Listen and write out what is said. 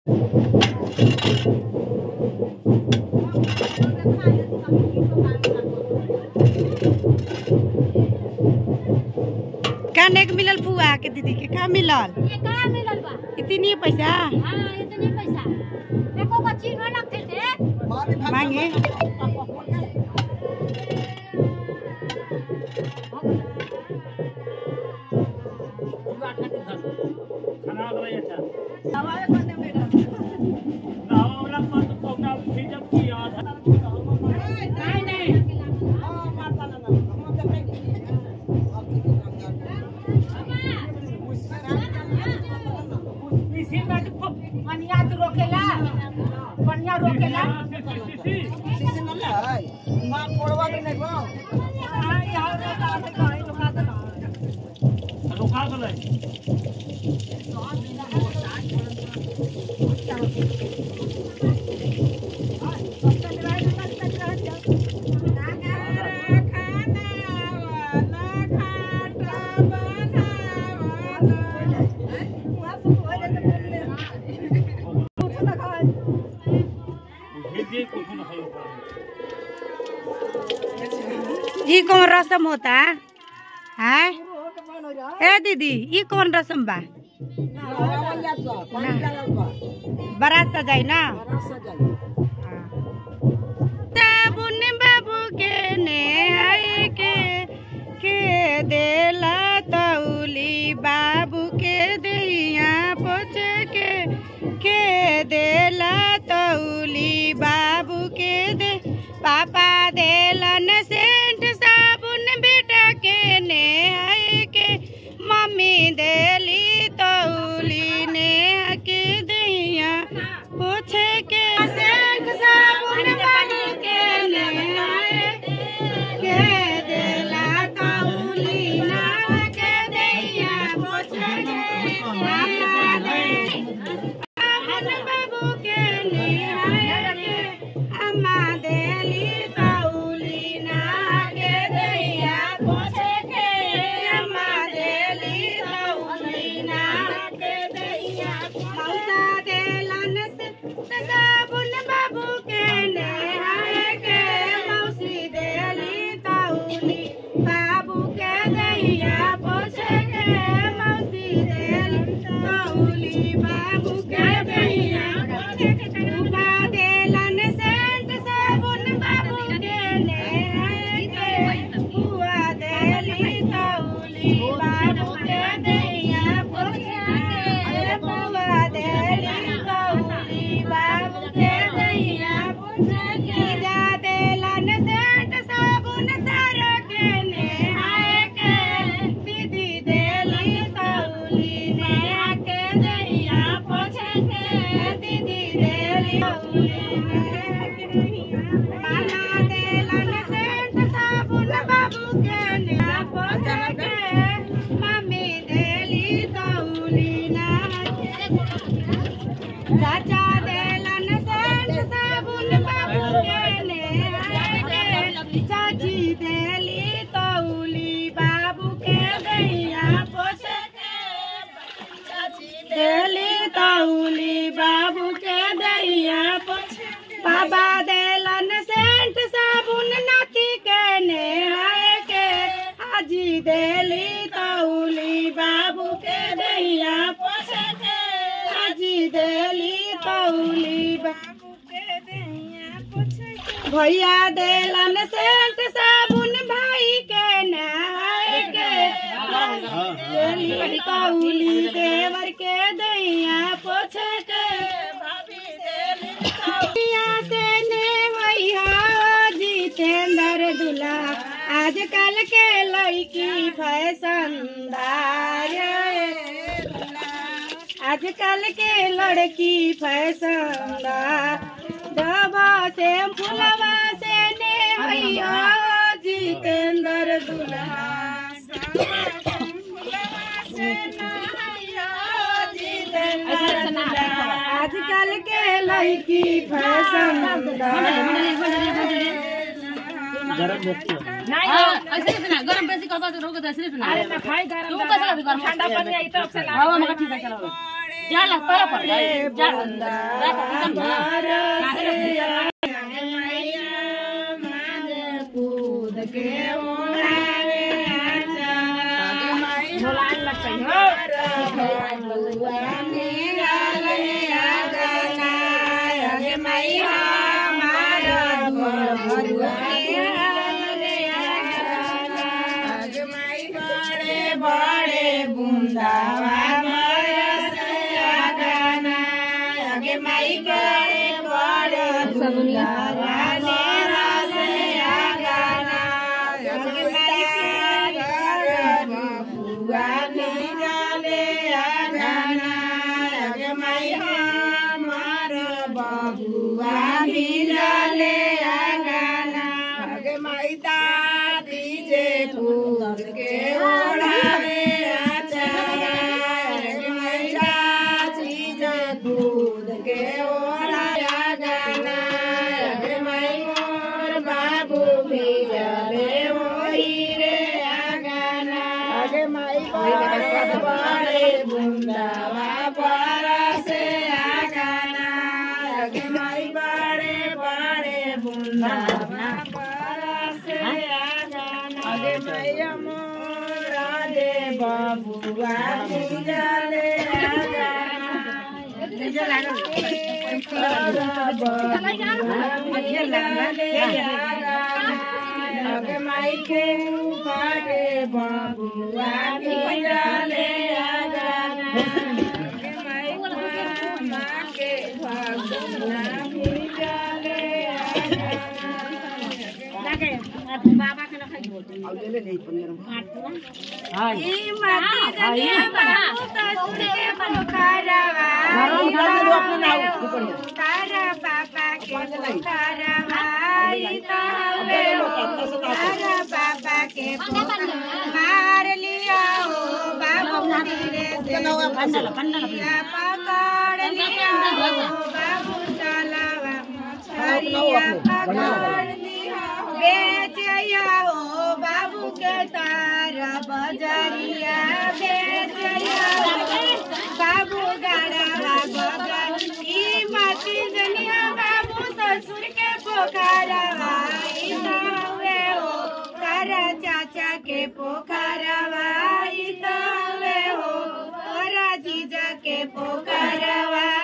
काने के मिलल फुआ के दीदी के का मिलल ये कहाँ मिलल बा इतनी पैसा हाँ इतने पैसा देखो बच्ची न लगते थे मांगे पनिया तो रोकेला पनिया रोकेला ये कौन रसम होता है ए दीदी ये कौन रसम बा बारात सजाई ना साबुन बाबू के ने आई के के देला तौली बाबू के दैया पोछ के के देला तौली बाबू के दे पापा देलन सेंट साबुन बेटा के ने आई के मम्मी देली तौली ने के दैया पोछ के सेंट साबुन बाबू के ने आई के देला तौली ना के दैया पोछ के पापा दे साबुन बाबू के ने आई के अम्मा देली तौली ना के दैया पोछ के अम्मा देली तौली ना के दैया मौसा देलन से साबुन बाबू के ने आए के मौसी देली तौली बाबू के दैया पोछ के मौसी देली तौली बाबू के दैया पोछ के उबा देलन सेंट साबुन बाबू के ने आए के बुआ देली तौली बाबू के दैया पोछ के बुआ देली तौली बाबू के दैया पोछ के जा देलन सेंट साबुन सारा के ने आए के दीदी देली तौली ने आके दैया पोछ के दीदी देली तौली माला देलन सेंट साबुन बाबू के ने पोछ के मम्मी देली तौली ना चाचा देलन सेंट साबुन बाबू के ने आके चाची देली तौली बाबू के दैया पोछ के देली तौली बाबू के दैया पोछ बाबा देलन सेंट साबुन नाती के ने आए के हाजी देली तौली बाबू के दैया पोछ के हाजी देली तौली बाबू के दैया पोछ के भैया देलन सेंट साबुन भाई के ने आए के देली तौली देवर के दैया पोछ के भैया से ने भैया जितेंद्र दुला आजकल के लड़की फैशनदार आजकल के लड़की फैशनदार दवा से फुलवा से ने भैया जितेंद्र दुल्हा आजकल के लड़की फैशनदार ऐसे नहीं सुना गरम बेसी करबा तो रोक दे सिर्फ सुना अरे ना खाई गरम तू कैसे कर गरम ठंडा पानी आई तरफ से ला हां मगर ठीक है चलो जाला पर पर जाला देखो एकदम कूद के ओढ़ावे झोलान लगते हो बड़े बुंदावा बरसया गाना आगे माई करे बड़े बुंदावा बरसया गाना आगे माई करे बबुआ निकले गाना आगे माई हमार बबुआ निकले गाना आगे माई दादी जे फूल के ओढ़ावे आचारा आगे माई चाची जे फूल के ओढ़ाया गाना आगे माई मोर बाबू भी जले वही रे गाना आगे माई बड़े बड़े बुंदावा बरसे गाना आगे माई बड़े बड़े बुंदावा बरसे गाना आगे माई मोरा दे बाबुआ जले गाना माई के पाटे बाबुआ डाले गाना माई माँ के बाबुआ डाले बाबा के रखै ई माटी जने बाबू ससुर के पोखरवा तारा बाबा के पोखरवा ई तावे तारा बाबा के पोखरवा मार लिया हो बाबू धीरे से पंडल पंडल लिया पकड़ लिया हो बाबू चलावा हरिया पकड़ लिया हो बेचया हो बाबू के तारा बजरिया बेचया हो बाबू गड़वा बजर ई माटी जनिया बाबू ससुर के पोखरवा ई तावे हो तारा चाचा के पोखरवा ई तावे हो तारा जीजा के पोखरवा